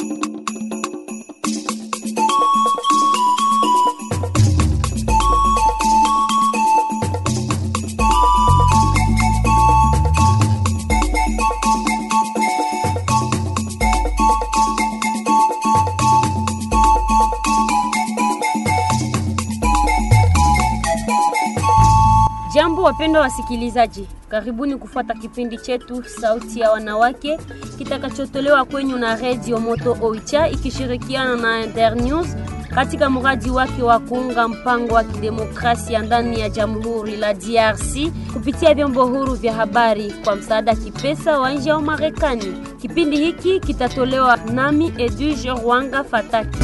Jambo wapendwa wasikilizaji, karibuni kufuata kipindi chetu Sauti ya Wanawake kitakachotolewa kwenyu na Redio Moto Oicha ikishirikiana na Internews katika mradi wake wa kuunga mpango wa kidemokrasia ndani ya Jamhuri la DRC kupitia vyombo huru vya habari kwa msaada kipesa wa nje wa Marekani. Kipindi hiki kitatolewa nami Edwige Rwanga Fataki.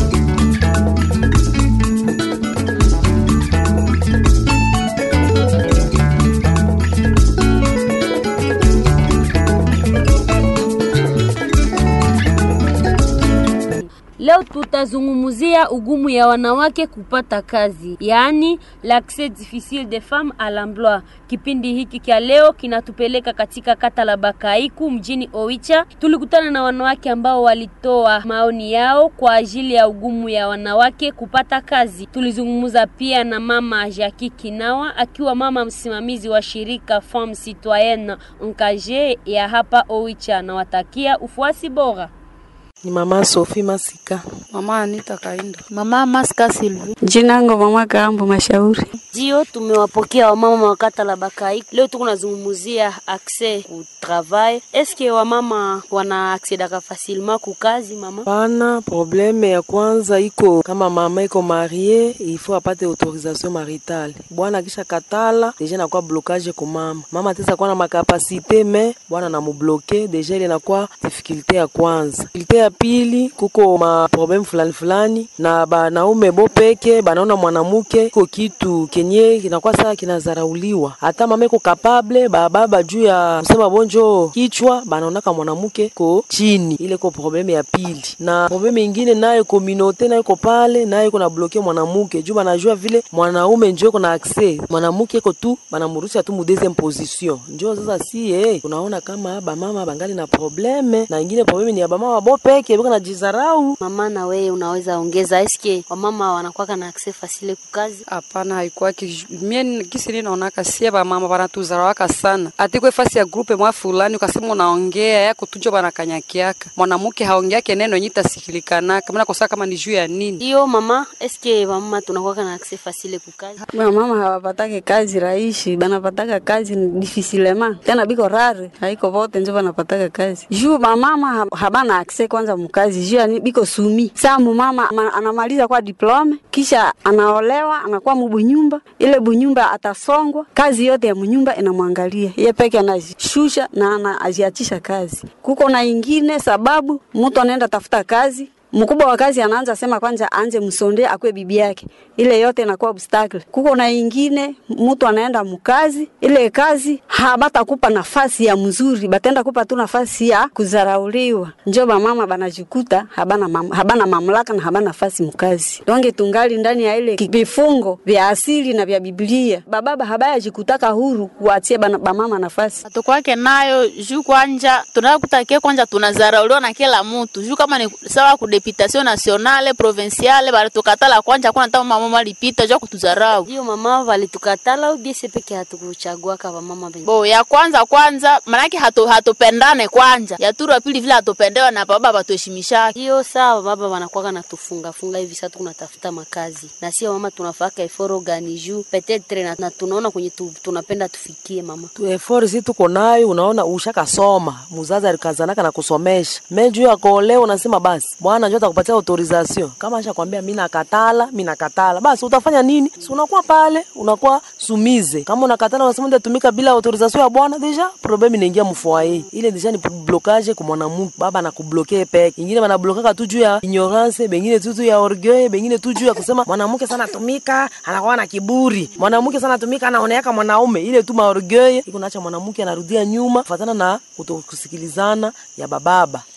Leo tutazungumzia ugumu ya wanawake kupata kazi, yaani l'accès difficile des femmes à l'emploi. Kipindi hiki kia leo kinatupeleka katika kata la Bakaiku mjini Oicha. Tulikutana na wanawake ambao walitoa maoni yao kwa ajili ya ugumu ya wanawake kupata kazi. Tulizungumza pia na mama Jackie Kinawa akiwa mama msimamizi wa shirika Femme Citoyenne Engagée ya hapa Oicha. Nawatakia ufuasi bora. Ni mama Sophie Masika. Mama Anita Kaindo. Mama Maska Silvi. Jinango mama Kambo Mashauri. Ndio tumewapokea wamama wa kata la Bakai. Leo tuko nazungumzia accès ku travail. Eske wamama wana accedaka facilement ku kazi mama? Pana probleme ya kwanza iko kama mama iko marie, ifo apate autorisation maritale. Bwana kisha katala, deja nakuwa blocage ku mama. Mama ataweza kuwa na makapasite me bwana na mubloke, deja ile inakuwa difficulté ya kwanza. Difficulté ya pili kuko ma problem fulani fulani na banaume bo peke banaona mwanamke iko kitu kenye kinakuwa saa kinazarauliwa. Hata mama iko kapable bababa juu ya kusema bonjo kichwa banaonaka mwanamke ko chini, ile ko probleme ya pili. Na probleme ingine nayo kominote nayo iko pale nayo iko na bloke mwanamke juu banajua vile mwanaume njo iko na access, mwanamke iko tu banamurusha tu mu deuxième position. Njo sasa si eh, unaona kama bamama bangali na probleme, na ingine probleme ni ya bamama bo peke biko na jizarau. Mama na wewe unaweza ongeza, eske wamama wanakuwa na accès facile ku kazi? Hapana, haikuwa mie kisi ni naonaka sie ba mama banatuzarawaka sana. Atikwe fasi ya grupe mwa fulani ukasema unaongea yako tujo banakanyakiaka. Mwanamke haongeake neno yenye tasihilikanaka. Mimi nakosa kama ni juu ya nini? Ndio mama, eske wamama tunakuwa na accès facile ku kazi? Mama hawapatake kazi rahisi, banapataka kazi difisilema. Tena biko rare, haiko vote njo banapataka kazi. Juu mama habana accès kwanza mkazi. Juu yani biko sumi. Saa mama anamaliza kwa diplome kisha anaolewa anakuwa mubunyumba, ile bunyumba atasongwa, kazi yote ya munyumba inamwangalia ye peke, anazishusha na anaziachisha kazi. Kuko na ingine sababu mtu anaenda tafuta kazi mkubwa wa kazi anaanza sema kwanza aanze msonde akwe bibi yake, ile yote inakuwa obstacle. Kuko na ingine mtu anaenda mkazi, ile kazi habatakupa nafasi ya mzuri, batenda kupa tu nafasi ya kuzarauliwa. Njo mama banajikuta habana, mam, habana mamlaka na habana nafasi mkazi. Donge tungali ndani ya ile vifungo vya asili na vya Biblia. Bababa habaya jikutaka huru kuachia bamama nafasi tukwake nayo juu kwanja tunakutakia kwanja tunazarauliwa na kila mtu juu kama ni sawa kude deputation nationale provinciale balitukatala kwanja kuna hata mama malipita jua kutuzarau. Ndio mama walitukatala au bisi peke hatukuchagua kama mama bengi. Bo ya kwanza kwanza manake hatu hatupendane kwanja. Ya turu pili vile hatupendewa na baba batuheshimisha. Ndio sawa baba wanakuwa na tufunga funga hivi sasa tunatafuta makazi. Na sio mama tunafaka eforo gani juu petetre na, na tunaona kwenye tu, tunapenda tufikie mama. Tu effort si tuko nayo, unaona ushakasoma. Muzazi alikazanaka na kusomesha. Mimi juu ya kuolewa unasema basi bwana njoo atakupatia autorisation. Kama ashakwambia mimi nakatala, mimi nakatala, basi utafanya nini? Si unakuwa pale, unakuwa sumize. Kama unakatala unasema ndio tumika bila autorisation ya bwana, deja problem inaingia mfoyer. Ile deja ni blocage kwa mwanamke, baba anakubloke peke. Ingine wanablokaka tu juu ya ignorance, bengine tu juu ya orgueil, bengine tu juu ya kusema mwanamke sana tumika, anakuwa na kiburi. Mwanamke sana tumika, anaoneaka mwanaume. Ile tu maorgueil iko naacha mwanamke anarudia nyuma kufuatana na kutokusikilizana ya bababa.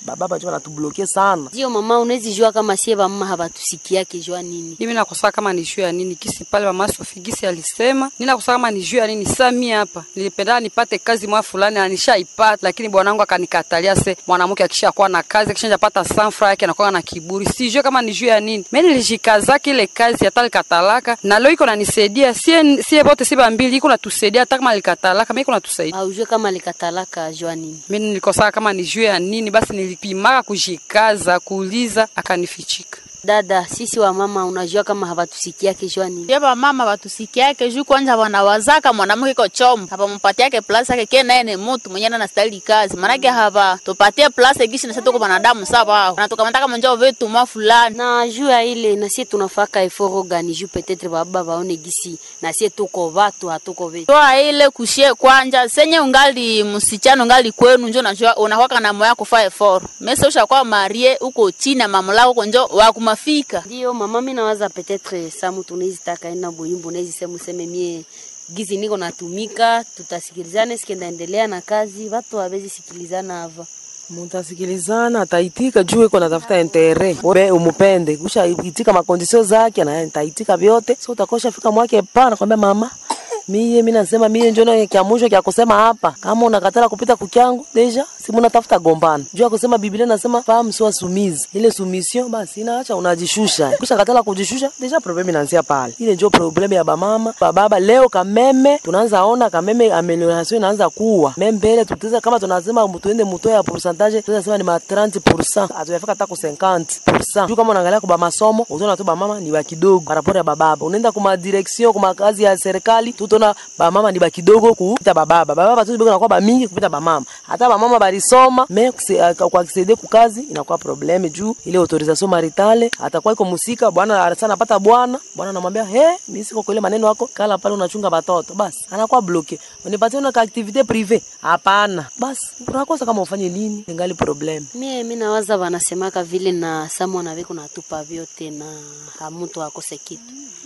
bababa njo wanatubloke sana Ndio mama, unawezi jua kama sie bamama habatusikiake jua nini? Mimi nakosa kama ni juu ya nini kisi pale mama Sofi gisi alisema, nini nakosa kama ni juu ya nini. Sasa mimi hapa nilipenda nipate kazi mwa fulani na nishaipata, lakini bwanangu akanikatalia. Se mwanamke akishakuwa na kazi akishaja pata sanfra yake anakuwa na kiburi, sijue kama ni juu ya nini. Mimi nilijikazaka ile kazi hata likatalaka, na leo iko nanisaidia sie sie bote si bambili, iko natusaidia hata kama likatalaka, mimi iko natusaidia. Aujue kama likatalaka jua nini? Mimi nilikosa kama ni juu ya nini, basi nilipimaka kujikaza kuuliza, akanifichika. Dada, sisi wa mama unajua kama habatusikiake jua nini? Ye mama batusikiake juu kwanza wanawazaka mwanamke iko chomo hapa mpatiake plus yake ke naye ni mtu mwenye na stahili kazi manake hapa tupatie plus gishi na sisi tuko wanadamu sawa na tukamata njoo vitu mwa fulani na juu ya ile na sie tunafaka eforo gani juu petetre baba baone gisi na sie tuko watu hatuko vetu toa ile kushie kwanja senye ungali msichana ungali kwenu njo najua unakwaka na moyo kufaa effort mesa ushakuwa marie uko chini ya mamlaka uko njo wa kumafika ndio mama, mi nawaza petetre samu tunawezi taka enda buyumbu unawezi sema useme mie gizi niko natumika, tutasikilizana sikendaendelea na kazi, watu hawezi sikilizana hava mutasikilizana ataitika juu iko natafuta intere we umupende kusha itika makondisio zake na nitaitika vyote so utakosha fika mwake pa nakwambia mama miye mi nasema miye njo kya mwisho kya kusema hapa kama unakatala kupita kukyangu deja si munatafuta gombana juu ya kusema biblia nasema fahamu sio sumizi ile sumission basi inaacha unajishusha kisha katala kujishusha deja problemi inaanzia pale ile njo problemu ya bamama bababa leo kameme tunaanza ona kameme amelioration inaanza kuwa membele tutaweza kama tunasema tuende mutoe ya pourcentage tunaweza sema ni ma 30% hatujafika hata ku 50% juu kama unaangalia kwa masomo utaona tu bamama ni ba kidogo par rapport ya bababa unaenda kuma direction kuma kazi ya serikali tutaona bamama ni ba kidogo kupita bababa bababa tu biko nakuwa ba mingi kupita bamama hata bamama balisoma me kuse- uh, kwa kisaidia kukazi inakuwa probleme juu ile autorisation maritale atakuwa iko musika bwana sana anapata bwana bwana anamwambia he mimi siko kwa ile maneno yako kala pale unachunga batoto basi anakuwa bloke unipatie una activite prive hapana basi unakosa kama ufanye nini ningali probleme mie mi nawaza wanasemaka vile na samu anaviko natupa vyote na hamutu akose kitu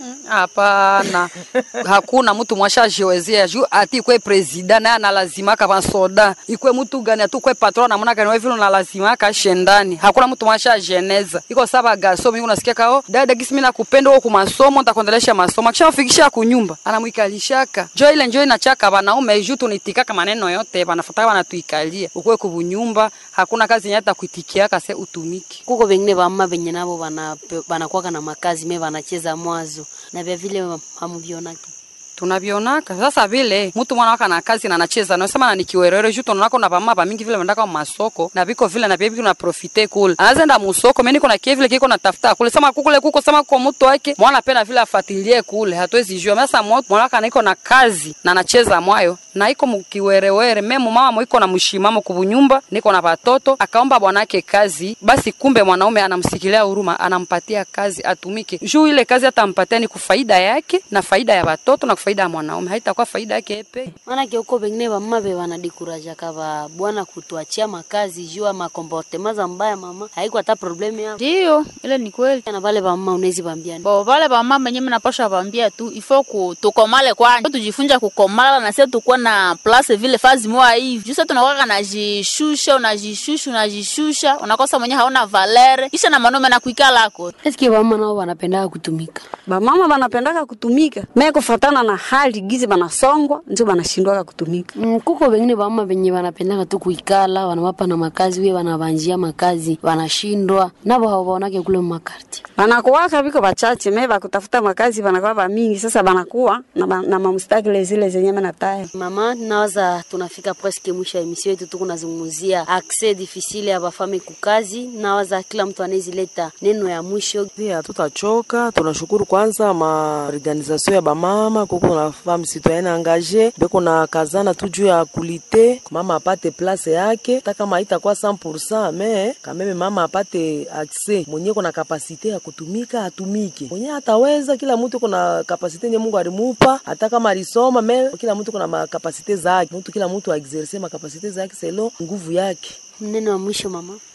Hapana, hakuna mtu mwashajiwezea juu ati ikwe presida naye analazimaka vansoda ikwe mtu gani ati ukwe patron namuna gani wewe vile unalazimaka shendani. Hakuna mtu mwashajeneza iko saba gaso mimi unasikia kao dada gisi mimi nakupenda wewe kumasomo nitakuendelesha masomo kisha ufikisha kunyumba anamwikalishaka jo ile njo inachaka wanaume juu tunitikaka maneno yote wanafuata wanatuikalia ukwe kubunyumba hakuna kazi yenye hata kuitikiaka se utumiki kuko vengine vamama venye navo vanape- vanakuwaka na makazi me vanacheza mwazo na vya vile hamuvionake tunavionaka sasa vile mtu mwana waka na kazi na anacheza na sema na nikiwerere juu tunaona kuna bamama bamingi vile vandaka masoko na viko vile na bibi kuna profite kule anaanza enda musoko mimi niko na kie vile kiko natafuta kule sema kukule kuko sema kwa mtu wake mwana pena vile afatilie kule hatuwezi jua sasa mwana waka niko na kazi na anacheza mwayo na iko mkiwerewere memo mama mwiko na mshimamo kubunyumba niko na watoto akaomba bwanake kazi basi kumbe mwanaume anamsikilia huruma anampatia kazi atumike juu ile kazi atampatia ni kufaida yake na faida ya watoto na kufaida ya mwanaume haitakuwa faida yake epe manake uko vengine vamama ve vanadikurajaka va bwana kutuachia makazi jua makomportema za mbaya mama haiko hata probleme yao ndiyo ile ni kweli na vale vamama unawezi vambiani bo vale vamama wenyewe napasha vambia tu ifo ku tukomale kwanja tujifunja kukomala na sisi tukuwa na place vile fazi moja hivi juu sasa tunakuwa najishusha unajishusha unajishusha unakosa mwenye haona valere kisha na manome na kuikalako eske vamama nao vanapendaka kutumika bamama banapendaka kutumika me kufatana na hali gizi banasongwa njo banashindwaka kutumika Mm, kuko vengine vamama venye vanapendaka tu kuikala wanawapa na makazi we wanavanjia makazi wanashindwa navo havaonake kule makarti banakuwaka viko bachache me bakutafuta makazi banakuwa bamingi sasa banakuwa na, ba- na mamstakile zile zenye menataya mama nawaza tunafika presque mwisho ya emission yetu tuko nazungumzia accès difficile ya bafame kukazi nawaza kila mtu anawezileta neno ya mwisho pia hatutachoka tunashukuru kwanza maorganisation ya bamama kuko na femme citoyenne engage beko na kazana tu juu ya kulite mama apate place yake hata kama haitakuwa 100% me kameme mama apate accès mwenye kuna kapasite ya kutumika atumike mwenye hataweza kila mtu kuna kapasite nye Mungu alimupa hata kama alisoma me kila mtu kuna makapasite zake mtu kila mtu aexerce makapasite zake selo nguvu yake neno ya mwisho mama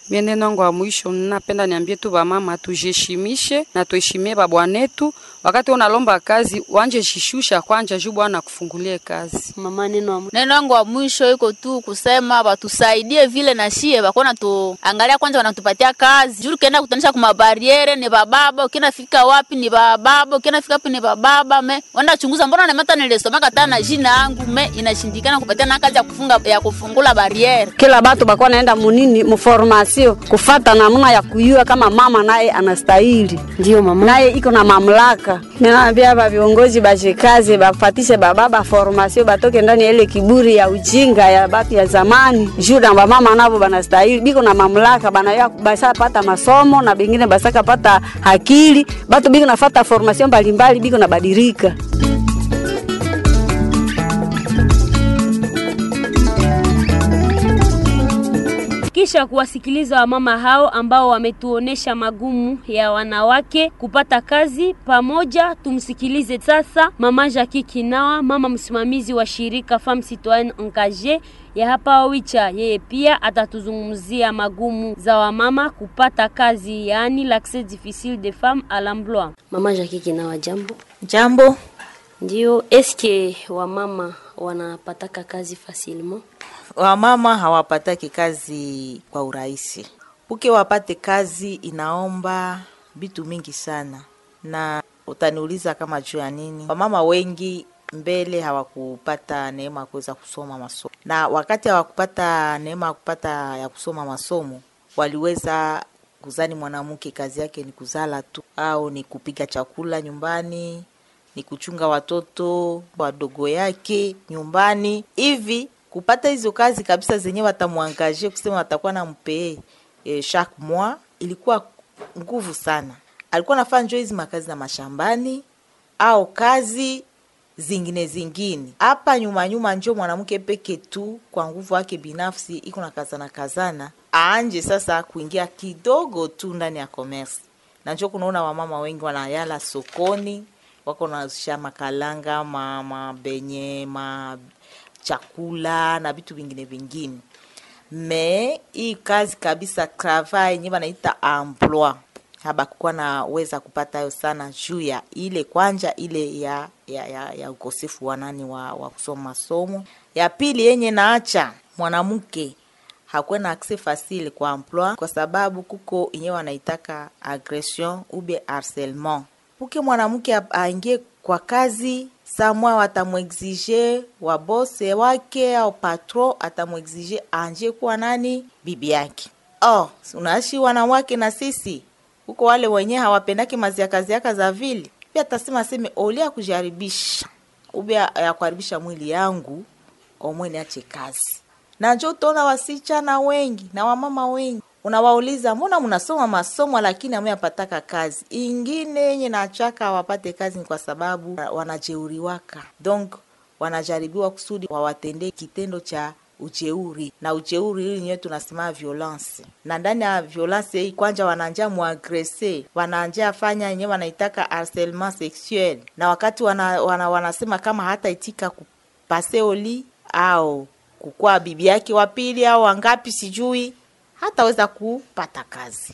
Mie neno wangu wa mwisho napenda niambie tu bamama tujiheshimishe na tuheshimie babwanetu. Wakati unalomba kazi wanje shishusha kwanja juu bwana akufungulie kazi. Mama, neno wa neno yangu wa mwisho iko tu kusema batusaidie vile na shie bakona tu angalia kwanza, wanatupatia kazi juu kenda kutanisha kuma bariere ni bababa, ukienda fika wapi ni bababa, ukienda fika wapi ni bababa. Me wenda chunguza, mbona nemata nilisomaka tana na jina yangu me inashindikana kupatia na kazi ya kufunga ya kufungula bariere. kila batu bakuwa naenda munini muformasio kufata namna ya kuyua kama mama naye anastahili ndio mama. naye iko na mamlaka. Ninaambia ba viongozi bashikaze bafatishe bababa formasio batoke ndani ya ile kiburi ya ujinga ya batu ya zamani. Juu na bamama nabo banastahili biko na mamlaka banaya basapata masomo na bengine basaka pata akili batu biko nafata formasio mbalimbali biko na badirika. Kisha kuwasikiliza wamama hao ambao wametuonesha magumu ya wanawake kupata kazi pamoja, tumsikilize sasa mama Jackie Kinawa, mama msimamizi wa shirika Femme Citoyenne Engagée ya hapa Oicha. Yeye pia atatuzungumzia magumu za wamama kupata kazi, yaani l'accès difficile des femmes à l'emploi. Mama Jackie Kinawa, jambo. Jambo, Ndio, eske wamama wanapataka kazi facilement? wamama hawapataki kazi kwa urahisi. Uke wapate kazi inaomba vitu mingi sana, na utaniuliza kama juu ya nini. Wamama wengi mbele hawakupata neema ya kuweza kusoma masomo, na wakati hawakupata neema ya kupata ya kusoma masomo, waliweza kuzani mwanamke kazi yake ni kuzala tu au ni kupiga chakula nyumbani ni kuchunga watoto wadogo yake nyumbani hivi kupata hizo kazi kabisa zenye watamwangaje kusema watakuwa na mpee e, chaque mois ilikuwa nguvu sana alikuwa nafanya njo hizi makazi na mashambani au kazi zingine zingine hapa nyuma nyuma njo mwanamke peke tu kwa nguvu yake binafsi iko na kazana kazana aanje sasa kuingia kidogo tu ndani ya commerce na njo kunaona wamama wengi wanayala sokoni wako nazisha makalanga ma, mabenye ma chakula na vitu vingine vingine me hii kazi kabisa travail yenye wanaita emploi habakukuwa naweza kupata hayo sana juu ya ile kwanja ile ya ya, ya, ya ukosefu wa nani wa, wa kusoma masomo ya pili yenye naacha mwanamke hakuwe na accès facile kwa emploi kwa sababu kuko yenye wanaitaka agression ube harcèlement puke mwanamke a- aingie kwa kazi samwa watamwexige wabose wake au patron atamwexige anje kuwa nani bibi yake oh unaishi wanawake na sisi huko wale wenyewe hawapendaki maziakaziaka za vile pia atasema aseme oli ya kujaribisha ube ya ya kuharibisha mwili yangu omwe niache kazi na njo utaona wasichana wengi na wamama wengi unawauliza mbona mnasoma masomo lakini amuyapataka kazi ingine yenye nachaka wapate kazi ni kwa sababu wanajeuriwaka donc wanajaribiwa kusudi wawatendee kitendo cha ujeuri na ujeuri hili nyewe tunasema violence na ndani ya violence hii kwanja wananja muagrese wananja fanya yenyewe wanaitaka harcèlement sexuel na wakati wana, wana, wanasema kama hata itika kupase oli au kukuwa bibi yake wa pili au wangapi sijui hataweza kupata kazi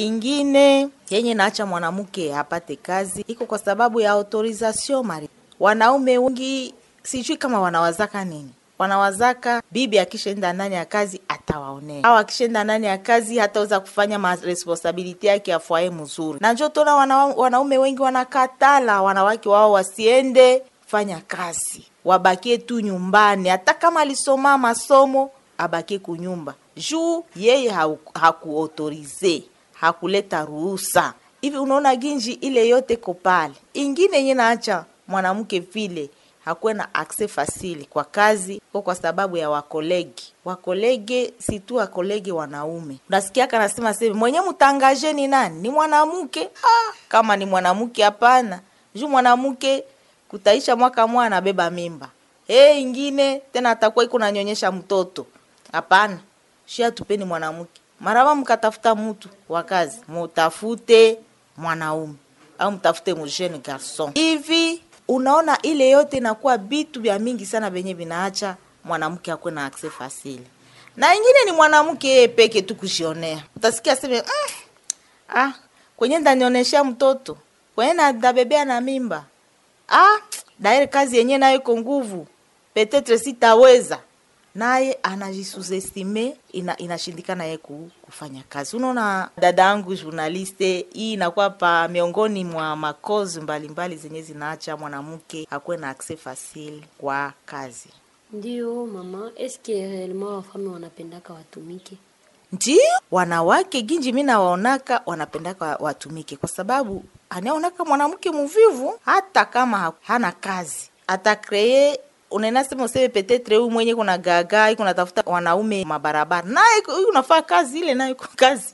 ingine yenye naacha mwanamke apate kazi iko kwa sababu ya autorisation mari wanaume wengi sijui kama wanawazaka nini wanawazaka bibi akishaenda ndani ya kazi atawaonea au akishaenda ndani ya kazi hataweza kufanya maresponsabilite yake ya fwaye mzuri na njo tona wana, wanaume wengi wanakatala wanawake wao wasiende fanya kazi wabakie tu nyumbani hata kama alisoma masomo abakie kunyumba juu yeye hakuautorize hakuleta ruhusa hivi unaona ginji ile yote ko pale ingine yenye naacha mwanamke vile hakuwe na access fasili kwa kazi ko kwa sababu ya wakolegi wakolege si tu wakolege wanaume unasikiaka nasema seme mwenye mtangaje ni nani ni mwanamke ah, kama ni mwanamke hapana juu mwanamke kutaisha mwaka mwa anabeba mimba hey, ingine tena atakuwa iko nanyonyesha mtoto hapana shia tupeni mwanamke maraba mkatafuta mtu wa kazi mutafute mwanaume au mtafute mjeune garson hivi unaona ile yote inakuwa bitu vya mingi sana venye vinaacha mwanamke akuwe na access fasili na ingine ni mwanamke yeye peke tu kujionea utasikia aseme mm, ah, kwenye ndanioneshea mtoto kwenye na- ndabebea na mimba ah, daire kazi yenyewe nayo iko nguvu petetre sitaweza naye anajisuzestime ina, inashindikana ye ku, kufanya kazi unaona dada yangu journaliste hii inakuwa pa miongoni mwa makozi mbalimbali zenye zinaacha mwanamke akuwe na akse fasile kwa kazi Ndio mama, eske réellement wafame wanapendaka watumike? ndio wanawake ginji mi nawaonaka wanapendaka watumike kwa sababu anaonaka mwanamke muvivu hata kama ha- hana kazi atakree unaenda sema useme petetre huyu mwenye kuna gaga iko natafuta wanaume mabarabara naye iko- huyu unafaa kazi ile nayo iko kazi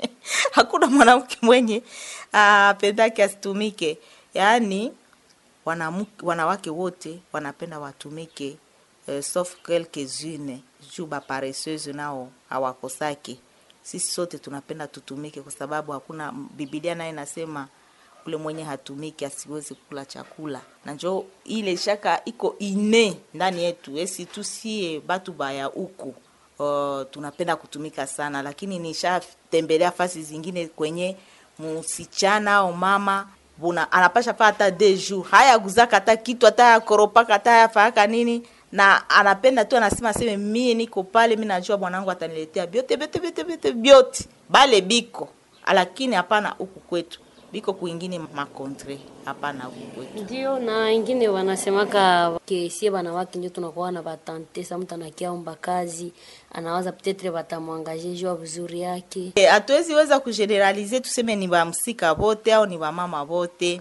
hakuna mwanamke mwenye apendake asitumike yaani wanamke, wanawake wote wanapenda watumike uh, sauf quelques-unes juu baparesseuse nao hawakosaki sisi sote tunapenda tutumike kwa sababu hakuna bibilia naye nasema ule mwenye hatumiki asiwezi kula chakula na njo ile shaka iko ine ndani yetu esi tusie batu baya huku uh, tunapenda kutumika sana lakini nishatembelea fasi zingine kwenye msichana au mama buna anapasha faa hata de jour haya guzaka hata kitu hata yakoropaka hata yafaaka nini na anapenda tu anasema aseme mie niko pale mi najua bwanangu ataniletea byote byote byote byote byote bale biko lakini hapana huku kwetu biko kuingine makontre hapana huku kwetu Ndio, na ingine wanasemaka kesie wanawake ndio tunakuwa na batante sa mtu anakiaomba kazi anawaza petetre batamwangaje juu ya vizuri yake. Eh, hatuwezi weza kugeneralize tuseme ni bamsika bote au ni bamama bote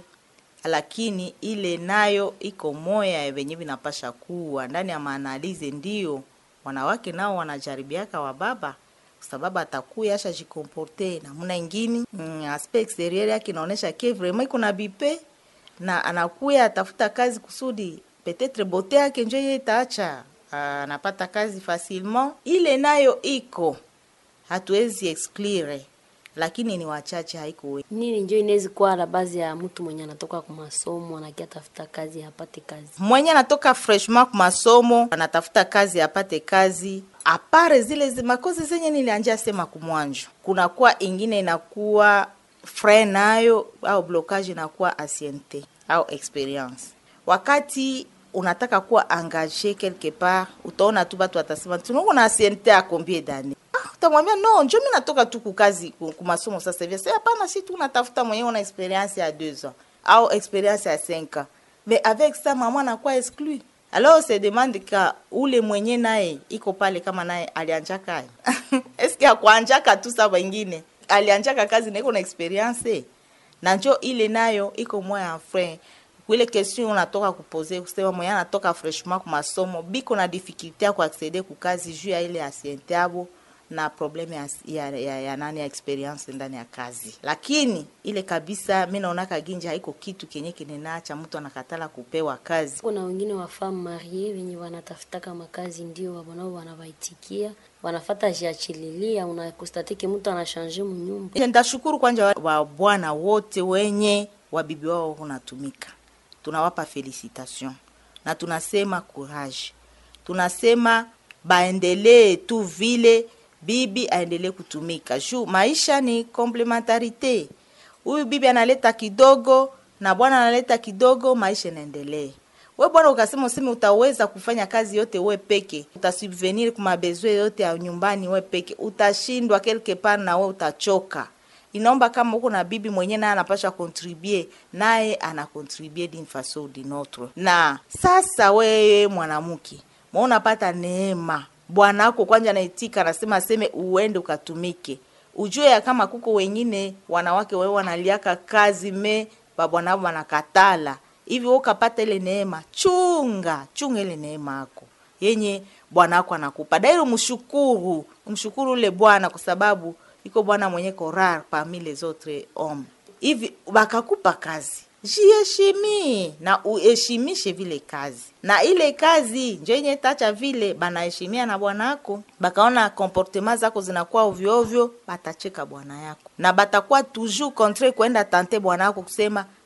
lakini ile nayo iko moya venye vinapasha kuwa ndani ya maanalize ndio wanawake nao wanajaribiaka wababa kwa sababu atakuya asha jikomporte namna ingine mm, aspect exterieur yake inaonyesha ke vraiment iko na bipe na anakuya atafuta kazi kusudi petetre bote yake njo ye itaacha ah, anapata kazi facilement ile nayo iko hatuwezi exclure lakini ni wachache haiko wengi Nini njo inawezi kuwa la bazi ya mtu mwenye anatoka kwa masomo anakia tafuta kazi apate kazi. mwenye anatoka freshman ku masomo anatafuta kazi apate kazi apare zile zi- makozi zenye nilianjia sema kumwanjo kunakuwa ingine inakuwa fre nayo au blocage inakuwa anciente au experience wakati unataka kuwa engage quelque part utaona tu batu watasema tunakuwa na anciente ya combien d'années Ah, utamwambia no njo mi natoka tu kukazi ku- kumasomo sasa hivi sasa hapana si tu unatafuta mwenyewe una experience ya deux ans au experience ya cinq ans mais avec ça mama anakuwa exclu alors se demande ka ule mwenye naye iko pale kama naye alianjaka eske akuanjaka tu sa wengine alianjaka kazi na iko na experience na njo ile nayo iko moya ya frein kuile question unatoka kupoze kusema mwenye anatoka freshman ku masomo biko na difficulté ya kuaccede ku kazi juu ya ile asiente abo na probleme ya, ya, ya, ya nani ya experience ndani ya kazi lakini ile kabisa mi naonaka ginji haiko kitu kenye kinenacha mtu anakatala kupewa kazi Kuna wengine wa femme marie wenye wanatafutaka makazi ndio wabonao wanawaitikia wanafata jiachililia, unakostatike mtu anashanje munyumba Ile Ndashukuru kwanja wa- wa bwana wote wenye wabibi wao unatumika, tunawapa felicitation na tunasema courage, tunasema baendelee tu vile bibi aendelee kutumika juu maisha ni komplementarite. Huyu bibi analeta kidogo na bwana analeta kidogo, maisha inaendelee. We bwana ukasema useme utaweza kufanya kazi yote we peke, utasubvenir kuma bezwe yote ya nyumbani we peke, utashindwa quelque part na we utachoka. Inaomba kama uko na bibi mwenyewe naye anapasha contribue, naye ana contribue d'une façon ou d'une autre. Na sasa wewe mwanamke, mwa unapata neema, bwana wako kwanja anaitika, anasema aseme uende ukatumike, ujue ya kama kuko wengine wanawake wewe wanaliaka kazi me babwana wao wanakatala hivi wewe ukapata ile neema, chunga chunga ile neema yako yenye bwana wako anakupa dairo, mshukuru mshukuru ule bwana kwa sababu iko bwana mwenye korar parmi les autres hommes. Hivi bakakupa kazi, jiheshimi na uheshimishe vile kazi, na ile kazi njo yenye tacha vile banaheshimia na bwana yako, bakaona comportement zako zinakuwa ovyo ovyo, batacheka bwana yako na batakuwa toujours contre kwenda tante bwana yako kusema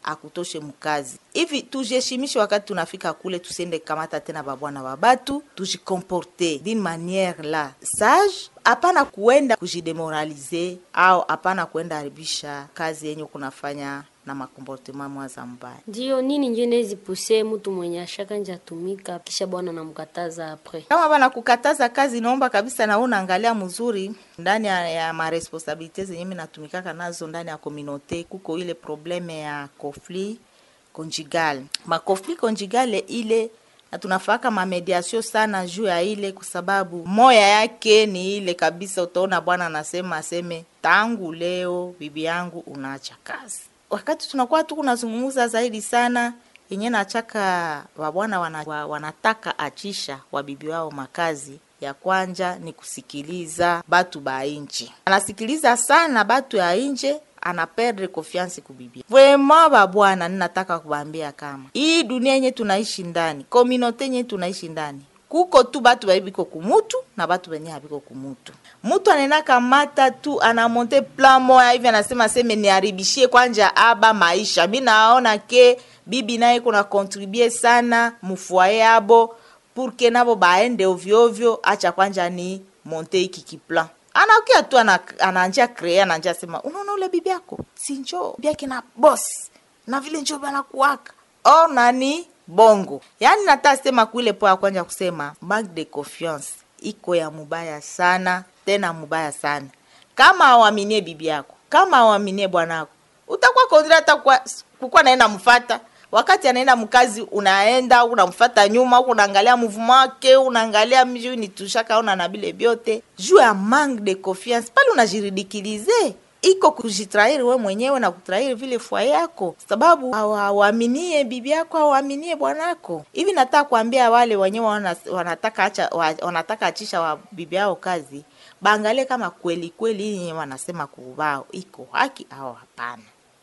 akutoshe mkazi hivi tujiheshimishe wakati tunafika kule tusiende kamata tena babwana wa batu tujikomporte d'une manière la sage hapana kuenda kujidemoralize au hapana kuenda haribisha kazi yenye kunafanya na makomportema mwaza mbaya Ndio nini njo nezipuse mtu mwenye ashaka nje atumika kisha bwana namkataza apres. kama bana kukataza kazi naomba kabisa na wewe unaangalia mzuri ndani ya, ya maresponsabilite zenye mimi natumikaka nazo ndani ya communauté kuko ile probleme ya conflit conjugal ma conflit conjugal ile na tunafaka mamediasio sana juu ya ile kwa sababu moya yake ni ile kabisa utaona bwana anasema aseme tangu leo bibi yangu unaacha kazi wakati tunakuwa tu kunazungumza zaidi sana yenye nachaka wabwana wana, wa, wanataka achisha wabibi wao makazi ya kwanja ni kusikiliza batu ba inji anasikiliza sana batu ya inje ana perdre confiance kubibi vraiment babwana ninataka kubambia kama hii dunia yenye tunaishi ndani kominote yenye tunaishi ndani kuko tu batu baibiko kumutu na batu benye habiko kumutu mutu anaenda kamata tu anamonte plan moya hivi anasema seme niharibishie kwanja aba maisha mi naona ke bibi naye kuna kontribue sana mufuaye abo purke nabo baende ovyoovyo acha kwanja ni monte iki kiplan anakia tu ana, ananja kree ananja sema unaona ule bibi yako sinjo biake na boss na vile njo banakuwaka or nani bongo yaani nata sema kuile po ya kwanja kusema manque de confiance iko ya mubaya sana tena mubaya sana kama awaminie bibi yako kama awaminie bwanako utakuwa kondira hata kwa- kukuwa naenda mfata wakati anaenda mkazi unaenda unamfata nyuma huku unaangalia mvumo wake unaangalia mju ni tushakaona na bile vyote juu ya manque de confiance pale unajiridikilize iko kujitrairi we mwenyewe na kutrairi vile fua yako sababu hawaminie bibi yako hawaminie bwanako hivi nataka kuambia wale wenyewe wana, wanataka acha wa, wanataka achisha wa bibi yao kazi baangalie kama kweli kweli hii yenye wanasema kuubao iko haki au hapana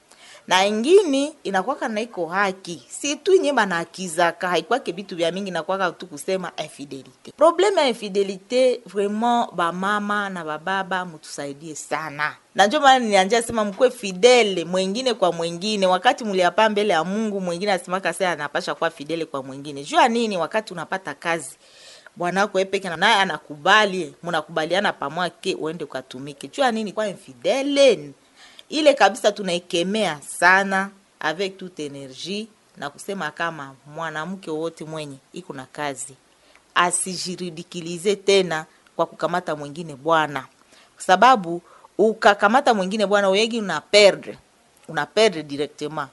na ingini inakwaka na iko haki si tu nye banahakizaka haikwake bitu vya mingi nakwaka tu kusema infidelite probleme ya infidelite vraiment bamama na bababa mutusaidie sana na njo maana nianja sema mkuwe fidele mwengine kwa mwengine wakati muliapa mbele ya mungu mwengine asimaka sa anapasha kuwa fidele kwa mwengine juu ya nini wakati unapata kazi bwanako epeke naye anakubali munakubaliana pamwake uende ukatumike juu ya nini kwa infidele ile kabisa tunaikemea sana avec toute energie na kusema kama mwanamke wote mwenye iko na kazi asijiridikilize tena kwa kukamata mwingine bwana kwa sababu ukakamata mwingine bwana wegi una perdre una perdre directement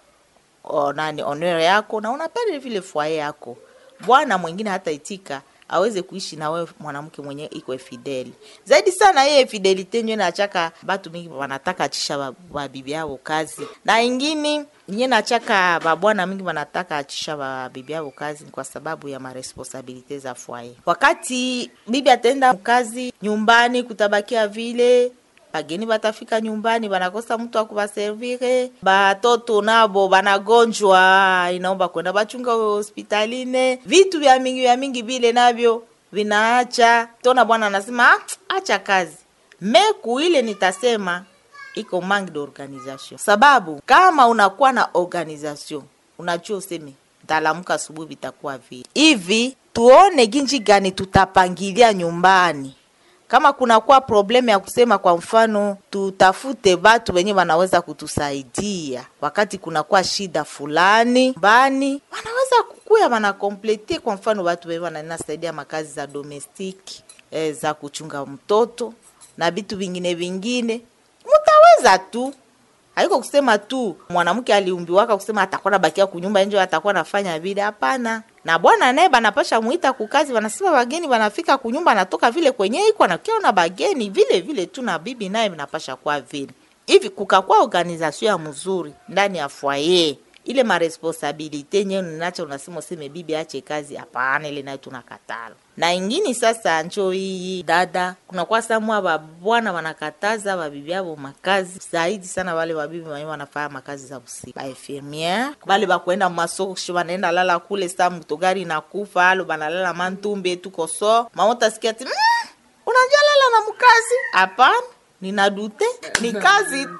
o, nani honor yako na una perdre vile foyer yako bwana mwingine hata itika aweze kuishi na wewe mwanamke mwenye iko fideli zaidi sana yeye fidelite nyo nachaka batu mingi wanataka achisha ba- babibi yao kazi na ingini nye nachaka babwana mingi wanataka achisha babibi yao kazi ni kwa sababu ya maresponsabilite za fwaye wakati bibi ataenda kazi nyumbani kutabakia vile bageni batafika nyumbani banakosa mtu wa kubaservire batoto nabo banagonjwa inaomba kwenda bachunga hospitaline vitu vya mingi vya mingi vile navyo vinaacha tona bwana anasema "Ah, acha kazi meku ile nitasema iko manque d'organisation sababu kama unakuwa na organisation unajua useme ntalamuka asubuhi vitakuwa vile hivi tuone ginji gani tutapangilia nyumbani kama kunakuwa probleme ya kusema kwa mfano tutafute batu wenye wanaweza kutusaidia wakati kunakuwa shida fulani mbani wanaweza kukuya wanakomplete kwa mfano watu wenye wanasaidia makazi za domestiki eh, za kuchunga mtoto na vitu vingine vingine mutaweza tu haiko kusema tu mwanamke aliumbiwaka kusema atakuwa nabakia kunyumba nje atakuwa nafanya vile hapana na bwana naye banapasha mwita kukazi wanasema bageni wanafika kunyumba anatoka vile kwenye iko anakiona bageni vile vile tu na bibi naye vinapasha kuwa vile hivi kukakuwa organization ya mzuri ndani ya foyer ile maresponsabilite nyewe ninacho unasema useme bibi ache kazi hapana ile nayo tunakatala na ingini sasa njo hii dada kunakuwa samwa babwana wanakataza babibi yabo makazi zaidi sana wale babibi wenye wanafanya makazi za usiku bainfirmiere bale bakwenda masoko kisha banaenda lala kule sa mtogari nakufa alo banalala mantumbe tuko so mamotasikia ti mm, unajua lala na mkazi hapana ninadute ni kazi tu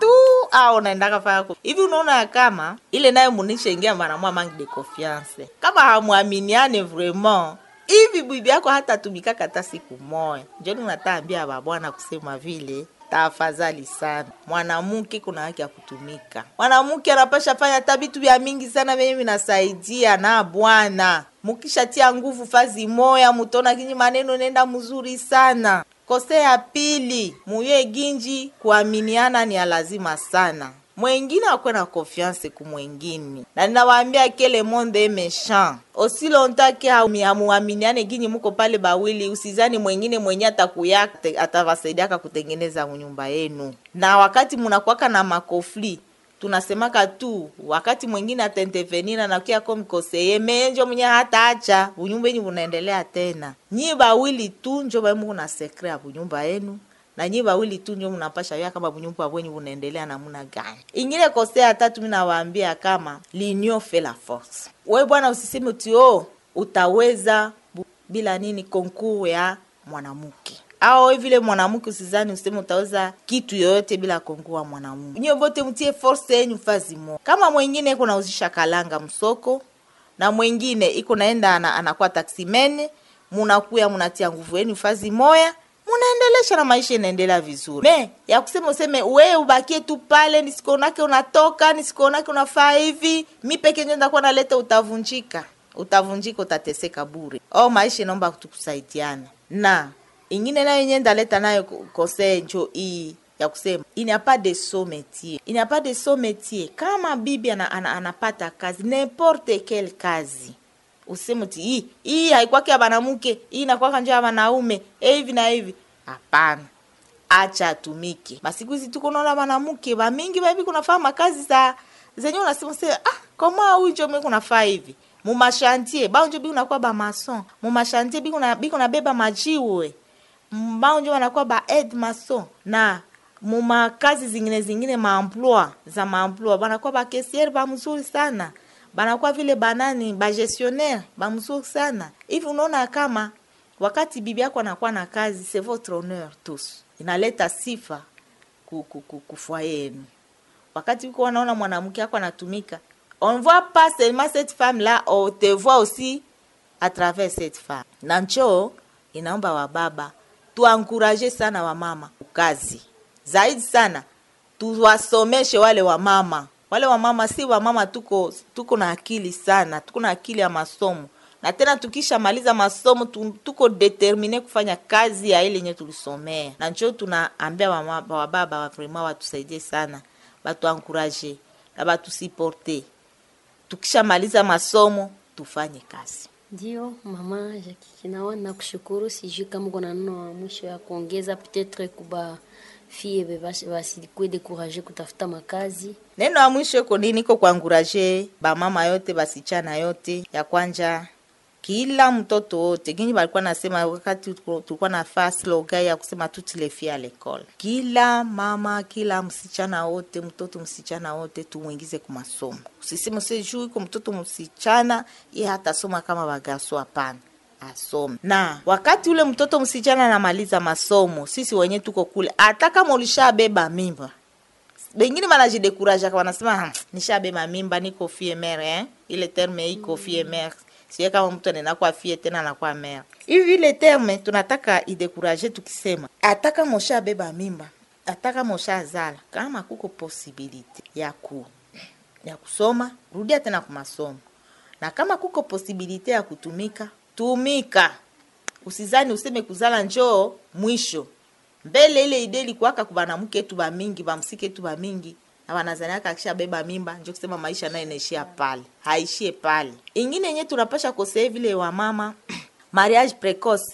au unaendaka fanya ko hivi unaona ya kama ile nayo munisha ingia maramwa manque de confiance kama hamwaminiane vraiment hivi bibi yako hata tumikaka hata siku moya njoni unataambia babwana kusema vile tafadhali sana mwanamke kuna haki ya kutumika mwanamke anapasha fanya hata vitu vya mingi sana vyenye vinasaidia na bwana mukishatia nguvu fazi moya mutona kinyi maneno nenda mzuri sana kose ya pili muye ginji kuaminiana ni ya lazima sana mwengine akwe na confiance ku mwengine na ninawaambia kele monde méchant osi longtemps ke hamuaminiane ginyi muko pale bawili usizani mwengine mwenye atakuyaka atawasaidiaka kutengeneza nyumba yenu na wakati munakwaka na makofli tunasemaka tu wakati mwingine ataintervenira na kia ko mkoseye menjo mwenye hata acha bunyumba yenyu bunaendelea tena nyi bawili tu njo baimu na sekre ya bunyumba yenu na nyi bawili tu njo mnapasha ya kama bunyumba bwenyu bunaendelea namuna gani ingine kosea tatu mimi nawaambia kama l'union fait la force we bwana usiseme uti oh utaweza bu- bila nini konkur ya mwanamke au vile mwanamke usizani useme utaweza kitu yoyote bila kongua mwanamke nyiwe bote mtie force yenyu fazi mo kama mwingine iko nauzisha kalanga msoko na mwingine iko naenda ana, anakuwa taksimene munakuya munatia nguvu yenu fazi moya munaendelesha na maisha inaendelea vizuri me ya kusema useme we ubakie tu pale nisikuonake unatoka nisikuonake unafaa hivi mi peke njo ndakuwa naleta utavunjika utavunjika utateseka bure au maisha inaomba tukusaidiana na ingine nayo yenye ndaleta nayo kose njo hii ya kusema il n'y a pas de saut métier il n'y a pas de saut métier kama bibi ana, ana, anapata kazi n'importe quelle kazi useme ti hii hii haikwake ya banamuke hii inakwaka njo ya banaume eh, hivi na hivi hapana acha atumike masiku hizi tuko naona banamuke bamingi babi kunafaa makazi za zenye unasema se ah koma huyu njo mimi kunafaa hivi mumashantie bao njo bi unakuwa bamason mumashantie bi kuna bi kuna beba majiwe mbao njo wanakuwa ba aide mason na muma kazi zingine zingine maemploi za maemploi banakuwa bakesiere bamzuri sana banakuwa vile banani bagestionnaire bamzuri sana hivi unaona kama wakati bibi yako anakuwa na kazi c'est votre honneur tous inaleta sifa ku- ku- ku- kufua yenu wakati uko wanaona mwanamke ako anatumika on voit pas seulement cette femme là on te voit aussi à travers cette femme na nchoo inaomba wababa tuankuraje sana wamama kazi zaidi sana tuwasomeshe wale wamama wale wamama si wamama tuko tuko na akili sana tuko na akili ya masomo na tena tukishamaliza masomo tu, tuko determine kufanya kazi ya ile yenye tulisomea na njo tunaambia wama- wababa wa vraimen watusaidie sana batuankuraje na batusiporte tukishamaliza masomo tufanye kazi Ndio mama Jackie, nawa nakushukuru. Sijui kama kuna neno wa mwisho ya kuongeza, peut-être kuba fie basikue dekuraje kutafuta makazi. neno ya mwisho iko nini iko kuanguraje bamama yote basichana yote ya kwanja kila mtoto wote ginyi balikuwa nasema wakati tuko- tulikuwa nafaa slogan ya kusema toutes les filles à l'école kila mama kila msichana wote mtoto msichana wote tumwingize ku masomo usiseme use juu iko mtoto msichana ye hatasoma kama bagaso hapana asome na wakati ule mtoto msichana anamaliza masomo sisi wenye tuko kule hata kama ulishabeba mimba bengine banajidekuraja wanasema "Hmm, nishabeba mimba niko fie mere eh? ile terme iko fie mere sie kama mtu anakuwa fie tena anakuwa mere hivi ile terme tunataka idekuraje tukisema hata kama ushabeba mimba hata kama ushazala kama kuko posibilite ya ku ya kusoma rudia tena ku masomo na kama kuko posibilite ya kutumika tumika usizani useme kuzala njoo mwisho mbele ile ide ilikuwaka kubanamuke etu bamingi bamsike etu bamingi na wanazaniaka akisha beba mimba njo kusema maisha nayo inaishia pale haishie pale ingine yenye tunapasha kosee vile wa mama mariage precoce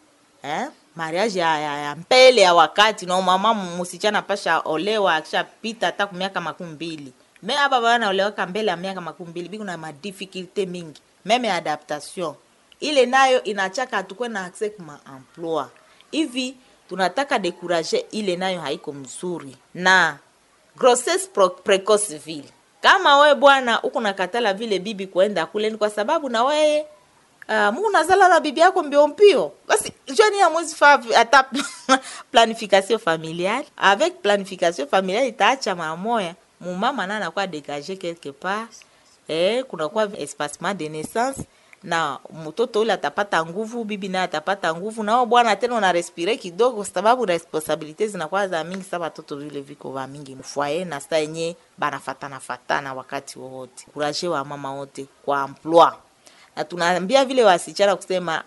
eh? mariage ya, ya, ya mbele ya wakati na mama musichana pasha olewa akishapita hata ku miaka makumi mbili me aba banaolewaka mbele ya miaka makumi mbili biko na madifikulte mingi meme adaptation ile nayo inachaka hatukwe na accès kuma emploi hivi tunataka dekuraje ile nayo haiko mzuri na grossesse pro- precoce vile kama we bwana uko nakatala vile bibi kuenda kule ni kwa sababu na weye uh, Mungu nazala na bibi yako mbio mbio, basi joni ya mwezi fa hata planification familiale avec planification familiale itaacha mara moya mumama na anakuwa dégagé quelque part eh, kunakuwa espacement de naissance na mtoto ule atapata nguvu, bibi naye atapata nguvu, nao bwana tena una respire kidogo, sababu responsabilite zinakuwa za mingi. Sa watoto vile viko va mingi mfwaye na sa yenye banafatana fatana wakati wowote. Kuraje wa mama wote kwa emploi, na tunaambia vile wasichana kusema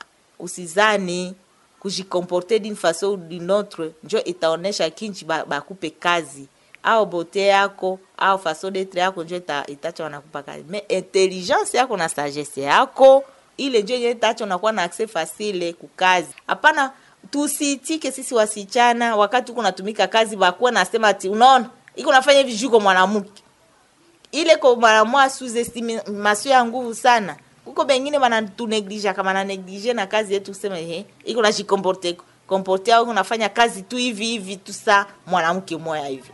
usizani kujikomporte d'une façon ou d'une autre njo itaonesha kinchi bakupe ba kazi au bote yako au façon d'etre yako njo ita, itacha wanakupa kazi me intelligence yako na sagesse yako ile njo yenye itacha unakuwa na access facile kukazi. Hapana, tusiitike sisi wasichana wakati uko natumika kazi bakuwa nasema ati unaona iko nafanya hivi juko mwanamke ile ko mwanamwa sous estimation ya nguvu sana kuko bengine bana tuneglige kama na neglige na kazi yetu kusema ehe iko na jikomporte komporte au unafanya kazi tu hivi hivi tu saa mwanamke moya hivi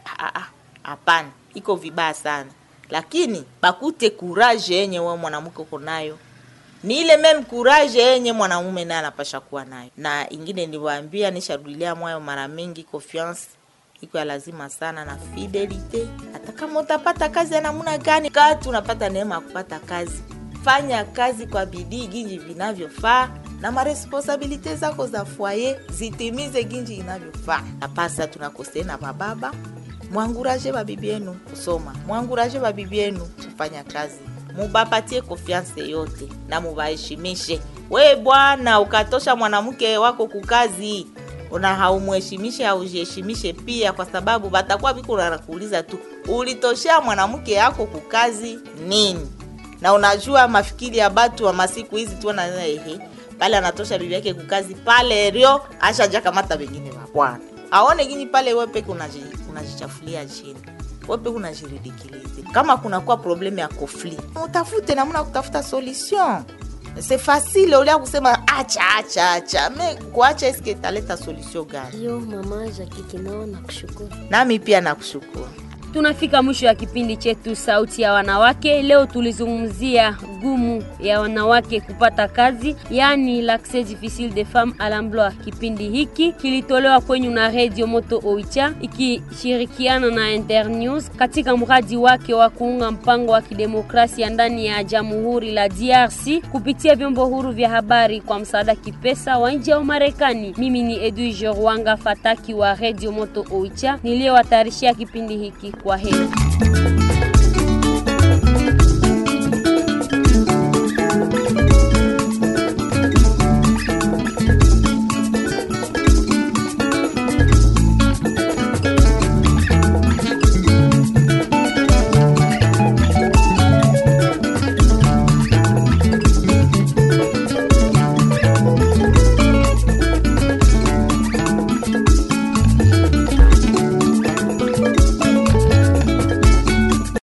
hapana iko vibaya sana lakini bakute courage yenye wewe mwanamke uko nayo ni ile meme courage yenye mwanamume naye anapasha kuwa nayo na ingine niliwaambia nisharudilia mwayo mara mingi confiance iko ya lazima sana na fidelite hata kama utapata kazi ya namna gani kati unapata neema ya kupata kazi fanya kazi kwa bidii ginji vinavyofaa na maresponsabilite zako za foyer zitimize ginji inavyofaa. Napasa tunakosea na bababa, mwanguraje babibi yenu kusoma, mwanguraje babibi yenu kufanya kazi, mubapatie konfianse yote na mubaheshimishe. We bwana, ukatosha mwanamke wako kukazi una haumheshimishe haujiheshimishe pia, kwa sababu batakuwa biko nakuuliza tu ulitoshea mwanamke yako kukazi nini? na unajua mafikiri ya batu wa masiku hizi tu na ehe pale anatosha bibi yake kukazi pale rio ashaja kamata wengine wa bwana aone gini pale wewe peke unajichafulia chini wewe peke unajiridikilize kama kunakuwa probleme ya conflit utafute namna kutafuta solution c'est facile ulia kusema acha acha acha me kuacha eske italeta solution gani Yo mama Jackie Kinao nakushukuru. nami pia nakushukuru Tunafika mwisho ya kipindi chetu Sauti ya Wanawake. Leo tulizungumzia gumu ya wanawake kupata kazi, yaani l'accès difficile des femmes à l'emploi. Kipindi hiki kilitolewa kwenyu na Radio Moto Oicha ikishirikiana na Internews katika mradi wake wa kuunga mpango wa kidemokrasia ndani ya Jamhuri la DRC kupitia vyombo huru vya habari kwa msaada kipesa wa nje ya Umarekani. Mimi ni Edwige Rwanga Fataki wa Radio Moto Oicha niliyowatayarishia kipindi hiki. Kwa heri.